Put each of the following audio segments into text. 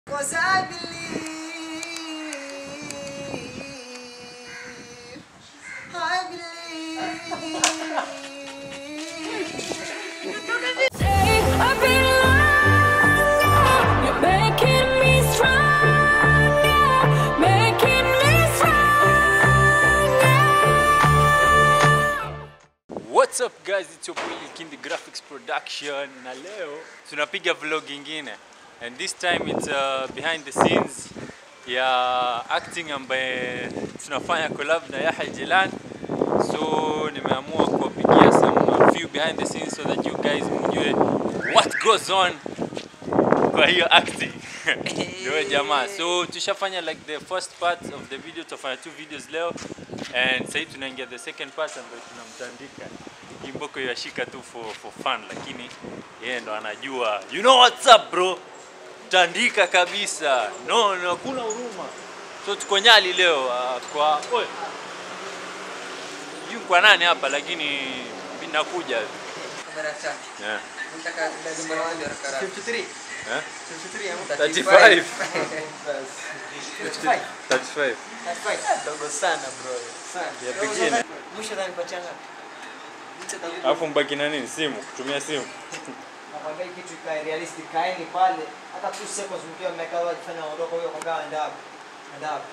Cause I believe, I believe. I've been longer. You're making me stronger, making me stronger. What's up guys, it's your boy Kindi Graphics Production na leo tunapiga vlog ingine and this time it's uh, behind the scenes ya acting ambaye tunafanya collab na Yahya Jilan so nimeamua kuwapigia some few behind the scenes so that you guys mjue what goes on kwa hiyo acting ndio jamaa so tushafanya like the first part of the video tutafanya two videos leo and sasa tunaingia the second part ambayo tunamtandika Kimboko yashika tu for, for fun lakini yeye ndo anajua you know what's up bro tandika kabisa no no hakuna huruma so tuko Nyali leo uh, kwa oye sijui kwa nani hapa lakini mimi nakuja Kamera tatu. yeah. Nataka dada mara moja haraka haraka. 53. eh? 53 ama 35 35. 35 35. Dogo sana bro. Sana. Ya pengine. Mwisho utanipatia ngapi? alafu mbaki na nini simu kutumia simu Nakwambia hii kitu ikae realistic, kaeni pale hata 2 seconds mkiwa mmekaa wajifanya waondoka huyo kwa gawa ndapo. Ndapo.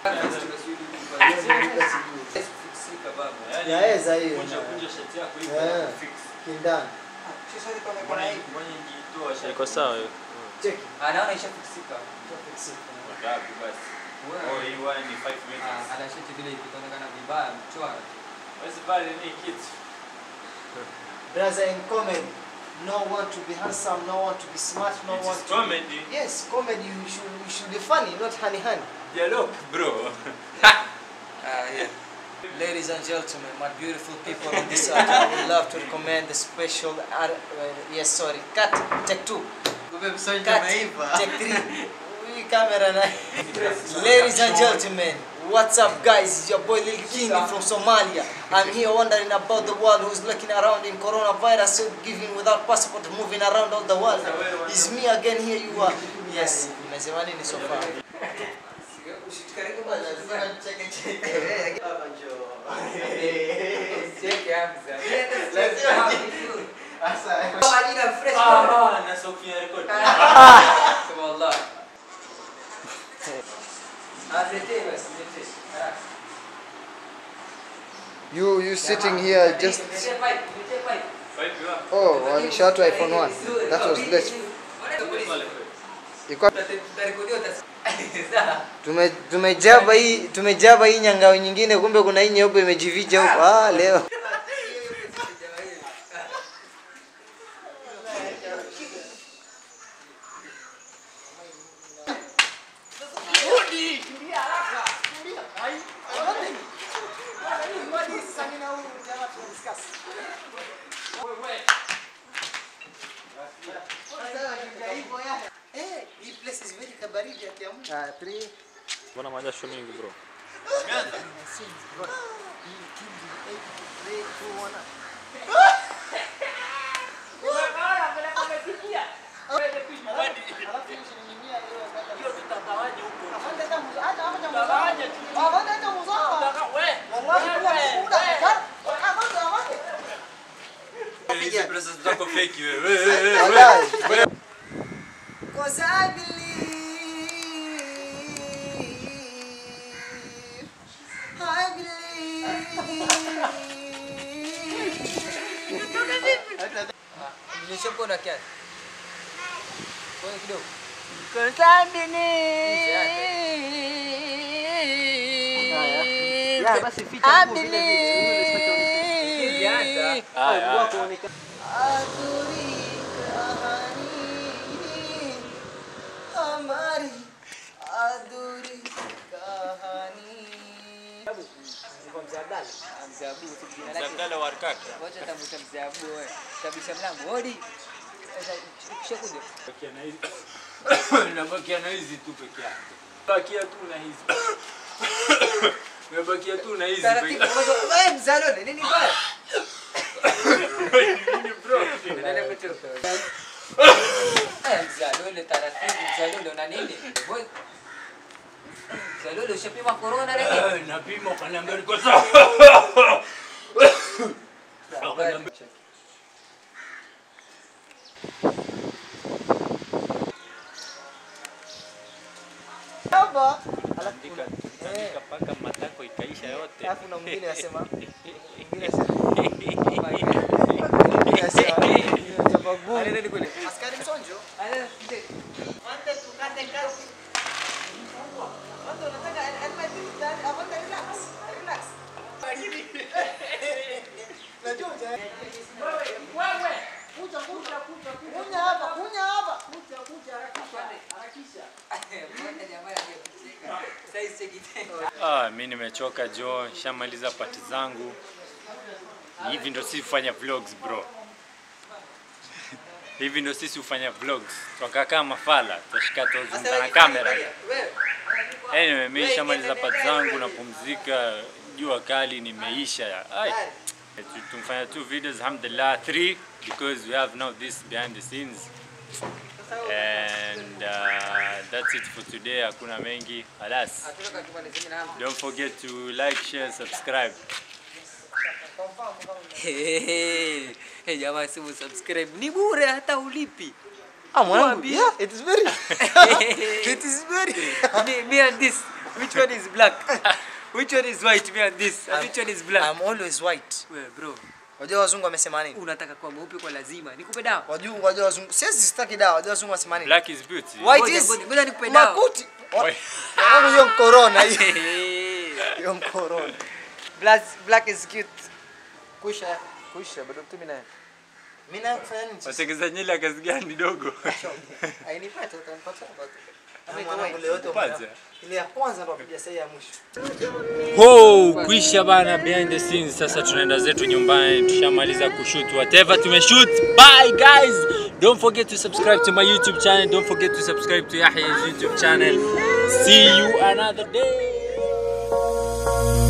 Yaweza hiyo. Yeah. Kindani. Sasa ni kama kuna hii. iko sawa hiyo Cheki. anaona ishafikisika Ngapi basi? Oh, hii wine ni 5 minutes. anashiti vile ikionekana vibaya mchwara Basi pale ni kitu. Brother in comedy, no one to be handsome, no one to be smart, no It one is to comedy. Be... Yes, comedy. You should you should be funny, not honey honey. Dialogue, bro. Ladies and gentlemen, my beautiful people on this side, I would love to recommend the special. art- Uh, yes, sorry. Cut. Take two. Cut. Take three. We camera na. Ladies and gentlemen, what's up, guys? It's your boy Lil King from Somalia. I'm here wondering about the world who's looking around in coronavirus, so giving without passport, moving around all the world. It's me again. Here you are. Yes. Nimesema nini so far? Ah, na Sofia record. wallah You you sitting here just Five you are. oh walishatoa iPhone 1. That was less. Iko tume tumejaba hii tumejaba hii nyangao nyingine kumbe kuna hii nyeupe imejificha huko. Ah leo. Ah, three. Mbona majasho mingi bro? Hizi pesa zako fake wewe. Wallahi. Cause I believe, I believe. nishapona kiasi kwa kidogo Ya basi ficha huko vile vile. Haya. अधूरी कहानी हमारी अधूरी कहानी mzabu jina lake Abdalla Warkaka. wacha tamuta mzabu wewe tabisha mlango hodi sasa ukishakuja Bakia na hizi. Nabakia na hizi tu peke yake. Bakia tu na hizi. Nabakia tu na hizi. taratibu kwanza wewe mzalone nini baya Nini bro? Endelea kutoka. Eh, Mzalule taratibu, Mzalule una nini? Boy. Mzalule ushapima corona leo? napima ukaniambia niko sawa. Hapa. Alafu Andika andika paka matako ikaisha yote. alafu na mwingine anasema mwingine anasema mwingine anasema chapa gumu. Anaenda ni kule. Askari msonjo. Anaenda nje. Wante tukate kazi. Wante unataka helmet ndani, avante relax. Relax. Najua uta- Kunya hapa, kunya hapa. Mbona jamaa anacheka? Sasa hizi kitendo. Ah, mi nimechoka jo, shamaliza pati zangu. Hivi ndo sisi hufanya vlogs bro. Hivi ndo sisi hufanya vlogs. Twakaa kama mafala, twashika tuzungumza na kamera. Anyway, mi shamaliza pati zangu napumzika, jua kali nimeisha. Ai. Tu- Tumfanya two videos alhamdulillah, three because we have now this behind the scenes. And uh, that's it for today. Hakuna mengi. Alas. Hatuna katumalizeni na hapo. Don't forget to like, share, subscribe. Hey, hey, jamaa simu subscribe ni bure hata ulipi. Ah, mwanangu. Mwambie. Yeah, it is very. It is very. me, me and this. Which one is black? Which one is white? Me and this. And which one is black? I'm always white. Wewe bro, Wajua wazungu wamesema nini? unataka kuwa mweupe kwa lazima. Nikupe dawa. Wajua wajua wazungu. Siwezi sitaki dawa. Wajua wazungu wamesema nini? Black is beauty. White Ngoja, is ngoja, ngoja nikupe dawa. makuti. Wait. Wangu hiyo corona hiyo. Hey. Hiyo corona. Black black is cute. Kusha. Kusha bado tu mimi naye. Mimi naye kufanya nini? Watengeza nywele ya kazi gani dogo? Ainipata utanipata. Pata. Ile ya kwanza ndo apiga sahi ya mwisho. Ho, kuisha bana behind the scenes. Sasa tunaenda zetu nyumbani, tushamaliza kushoot whatever tumeshoot. Bye guys. Don't forget to subscribe to my YouTube channel. Don't forget to subscribe to Yahya's YouTube channel. See you another day.